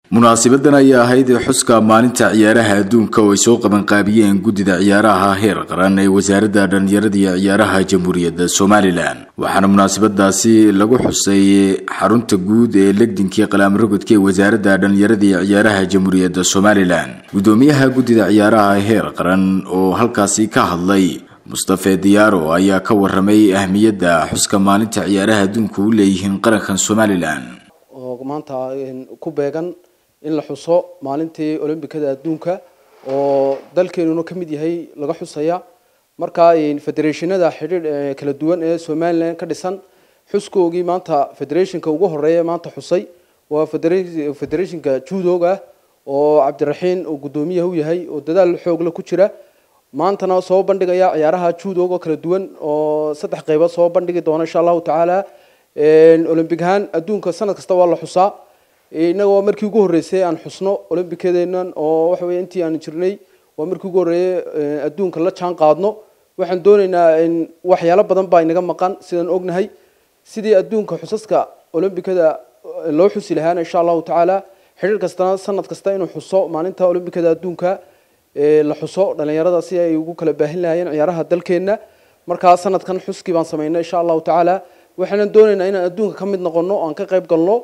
munaasibadan ayaa ahayd xuska maalinta ciyaaraha adduunka oo ay soo qabanqaabiyeen guddida ciyaaraha heer qaran ee wasaaradda dhallinyarada iyo ciyaaraha jamhuuriyadda somalilan waxaana munaasabadaasi lagu xusay xarunta guud ee legdinkii qalaamrogodka ee wasaaradda dhallinyarada iyo ciyaaraha jamhuuriyadda somalilan guddoomiyaha guddida ciyaaraha heer qaran oo halkaasi ka hadlay mustafe diyaaro ayaa ka waramay ahmiyadda xuska maalinta ciyaaraha adduunka u leeyihiin qarankan somalilan oo maanta ku beegan in la xuso maalintii olombikada adduunka oo dalkeenuna ka mid yahay laga xusaya markaa federeeshinada xidhiidh kala duwan ee somalilan ka dhisan xuskoogii maanta federationka ugu horeeya maanta xusay waa federationka judoga oo cabdiraxiin uu guddoomiyaha u yahay oo dadaal xoogla ku jira maantana soo bandhigaya ciyaaraha judoga oo kala duwan oo saddex qeybood soo bandhigi doona insha allahu tacaala olombic ahaan adduunka sanad kasta waa la xusaa inagoo markii ugu horreysay aan xusno olombikadeenan oo waxa weye intii aan jirnay waa markii ugu horreeyay adduunka la jaan qaadno waxaan doonaynaa waxyaalo badan baa inaga maqan sidaan ognahay sidii adduunka xusaska olombikada loo xusi lahaana insha allahu tacaala xidhiir kastana sanad kasta inuu xuso maalinta olombikada adduunka la xuso dhalinyarada si ay ugu kala baahin lahaayeen ciyaaraha dalkeenna markaa sanadkan xuskii baan samaynay insha allahu tacaala waxaanan doonaynaa inaan adduunka ka mid noqono aan ka qayb galno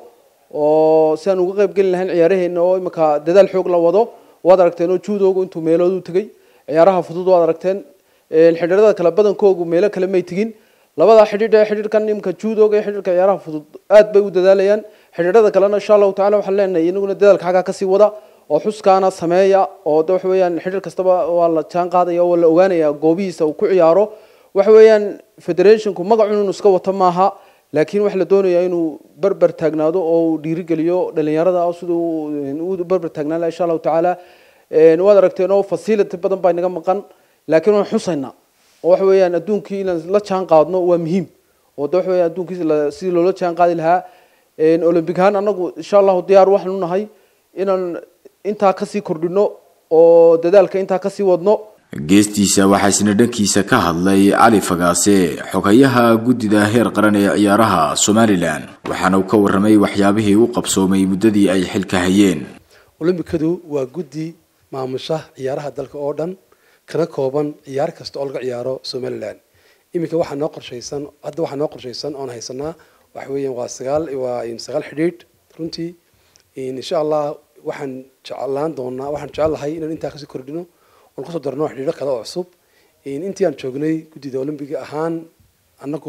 oo si aan uga qayb gelin lahayn ciyaaraheena oo imika dadaal xoog la wado waad aragteen oo juudoogu intuu meeloodu tegay ciyaaraha fudud waad aragteen xidhiirada kale badankoogu meelo kale may tegin labada xidhiidh ee xidhiidhkan imika juudooga iyo xidhiidhka ciyaaraha fudud aad bay u dadaalayaan xidhiidhada kalena insha allahu tacala waxaan leenahay inaguna dadaalka xaggaa kasii wada oo xuskaana sameeya oo de waxa weeyaan xidhiir kastaba waa la jaan qaadaya oo la ogaanaya goobihiisa uu ku ciyaaro waxa weeyaan federationku magacun inuu iska wato maaha laakiin waxaa la doonayaa inuu berber taagnaado oo uu dhiirigeliyo dhalinyarada siduu u berber taagnaan laha insha allahu tacaala waad aragteen oo facility badan baa inaga maqan laakiin waan xusaynaa oo waxa weeyaan adduunkii inaan la jaan qaadno waa muhiim oo de waxa weeyaan adduunkii sidii loola jaan qaadi lahaa olympic ahaan anagu insha allahu diyaar waxaan u nahay inaan intaa kasii kordhino oo dadaalka intaa kasii wadno geestiisa waxaa isna dhankiisa ka hadlay cali fagaase xogayaha guddida heer qaran ee ciyaaraha somalilan waxaana uu ka warramay waxyaabihii u qabsoomay muddadii ay xilka hayeen olombikadu waa guddi maamusha ciyaaraha dalka oo dhan kana kooban ciyaar kasta oo laga ciyaaro somalilan iminka waxaa noo qorshaysan hadda waxaa noo qorshaysan oon haysanaa waxa weeyaan waa sagaal waa sagaal xidhiidh runtii insha allah waxaan jeclaan doonaa waxaan jecelahay inaan intaa kasii kordhino oon kusoo darno xidhiidho kale oo cusub intii aan joognay guddida olombiga ahaan anagu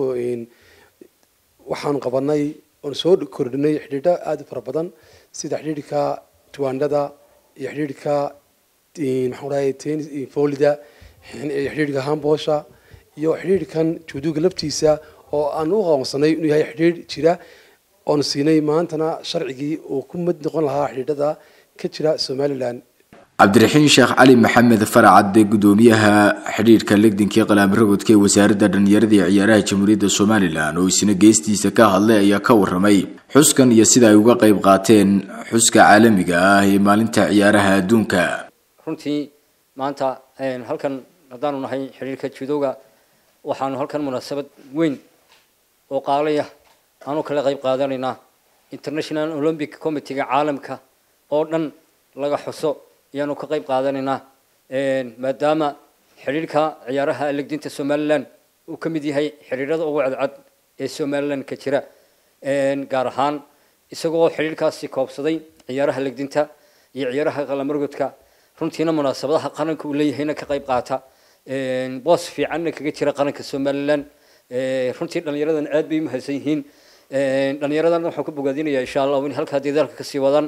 waxaan qabanay oon soo kordhinay xidhiidho aada u fara badan sida xidhiidhka tuwaandhada iyo xidhiidhka maxaan dhahay tennis folida xidhiidhka hamboosha iyo xidhiidhkan juuduga laftiisa oo aan u aqoonsanay inuu yahay xidhiidh jira oon siinay maantana sharcigii uu ku mid noqon lahaa xidhiidhada ka jira somalilan cabdiraxiin sheekh cali maxamed faracad guddoomiyaha xidhiidhka legdinkii qalaamrogodka ee wasaaradda dhallinyarada iyo ciyaaraha jamhuuriyadda somalilan oo isna geestiisa ka hadlay ayaa ka warramay xuskan iyo sida ay uga qayb qaateen xuska caalamiga ah ee maalinta ciyaaraha adduunka runtii maanta halkan haddaanu nahay xidhiidhka judooga waxaanu halkan munaasabad weyn oo qaalaya aanu kala qayb qaadanaynaa international olympic committeega caalamka oo dhan laga xuso ayaanu ka qayb qaadanaynaa maadaama xidhiidhka ciyaaraha legdinta somalilan uu ka mid yahay xidhiidhada ugu cadcad ee somalilan ka jira gaar ahaan isagoo xidhiidhkaasi koobsaday ciyaaraha legdinta iyo ciyaaraha qalamargodka runtiina munaasabadaha qaranka uu leeyahayna ka qayb qaata boos fiicanna kaga jira qaranka somalilan runtii dhallinyaradan aad bay umahadsan yihiin dhallinyaradan waxaan ku bogaadinayaa insha allah in halkaa dadaalka kasii wadaan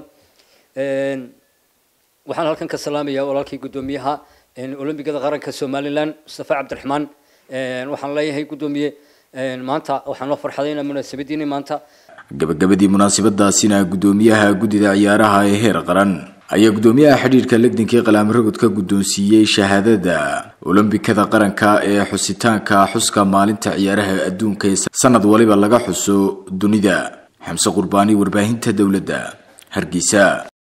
waxaan halkan ka salaamayaa walaalkii guddoomiyaha olombigada qaranka somalilan mustafa cabdiraxmaan waxaan leeyahay guddoomiye maanta waxaan loo farxadayna munaasabadiini maanta gabagabadii munaasabadaasina guddoomiyaha guddida ciyaaraha ee heer qaran ayaa guddoomiyaha xidhiidhka legdinkii qalaamrogod ka guddoonsiiyey shahaadada olombikada qaranka ee xusitaanka xuska maalinta ciyaaraha adduunka ee sanad waliba laga xuso dunida xamse qurbaani warbaahinta dowladda hargeysa